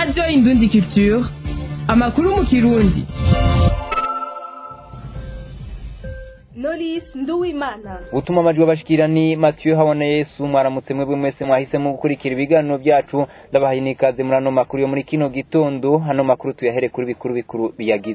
radiyo indundi culture amakuru mu kirundi Knowless Nduwimana gutuma amajwi abashikira ni Mathieu Habona Yesu mwaramutse mwebwe mwese mwahisemo gukurikira ibiganiro byacu ndabahaye nikaze muri ano makuru yo muri kino gitondo hano makuru tuyahere kuri bikuru bikuru biyagize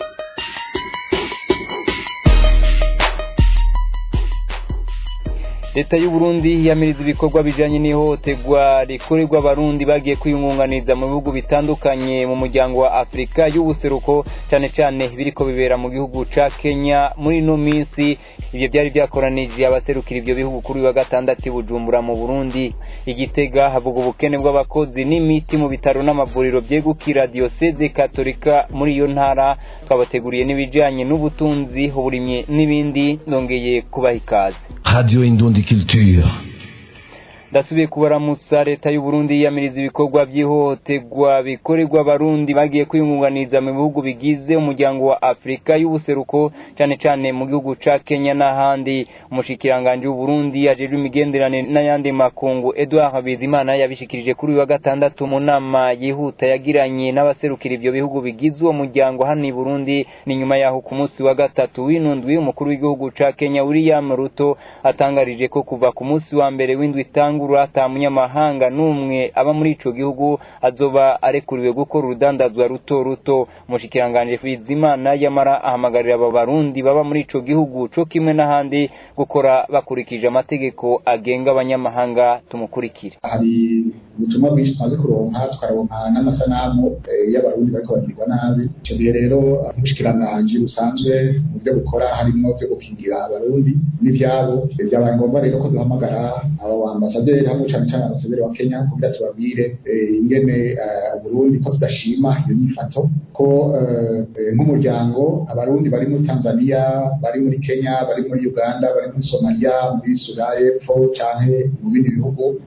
leta y'u Burundi yamiriza ibikorwa bijanye n'ihohoterwa rikorerwa abarundi bagiye kwiyungunganiza mu bihugu bitandukanye mu muryango wa Afrika y'ubuseruko cyane cyane biriko bibera mu gihugu ca Kenya muri ino minsi ivyo byari byakoranije abaserukira ivyo bihugu kuri wa gatandatu i Bujumbura mu Burundi igitega havuga ubukene bw'abakozi n'imiti mu bitaro n'amavuriro byegukira diocese katolika muri iyo ntara twabateguriye n'ibijanye n'ubutunzi uburimyi n'ibindi nongeye kubaha ikaze Radio Indundi Culture. ndasubiye kubaramutsa leta y'u Burundi yiyamiriza ibikorwa by'ihohoterwa bikorerwa abarundi bagiye kwiyungunganiza mu bihugu bigize umuryango wa Afrika y'ubuseruko cyane cyane mu gihugu ca Kenya n'ahandi umushikiranganje w'u Burundi ajejwe imigenderanire n'ayandi makungu Edouard Bizimana yabishikirije kuri uyu wa gatandatu mu nama yihuta yagiranye n'abaserukira ivyo bihugu bigize uwo muryango hano i Burundi ni nyuma yaho ku munsi wa gatatu w'inundwi umukuru w'igihugu ca Kenya William Ruto atangarije ko kuva ku munsi wa mbere w'indwi itanga itangura ata munyamahanga n'umwe aba muri ico gihugu azoba arekuriwe gukora urudandazwa ruto ruto umushikiranganje Bizimana yamara ahamagarira aba barundi baba muri ico gihugu co kimwe n'ahandi gukora bakurikije amategeko agenga abanyamahanga tumukurikire hari ubutumwa bwinshi tumaze kuronka tukaronka n'amasanamu eh, y'abarundi bariko bagirwa nabi ico gihe rero umushikiranganji busanzwe mu vyo gukora harimwo vyo gukingira abarundi n'ivyabo vyabaye ngombwa rero ko duhamagara abo ambasaderi hamwe cane cane ambasaderi wa Kenya kugira tubabwire eh, ingene eh, Burundi ko tudashima iyo nyifato ko eh, nk'umuryango abarundi bari muri Tanzania bari muri Kenya bari muri Uganda bari muri Somalia muri Sudani y'Epfo canke mu bindi bihugu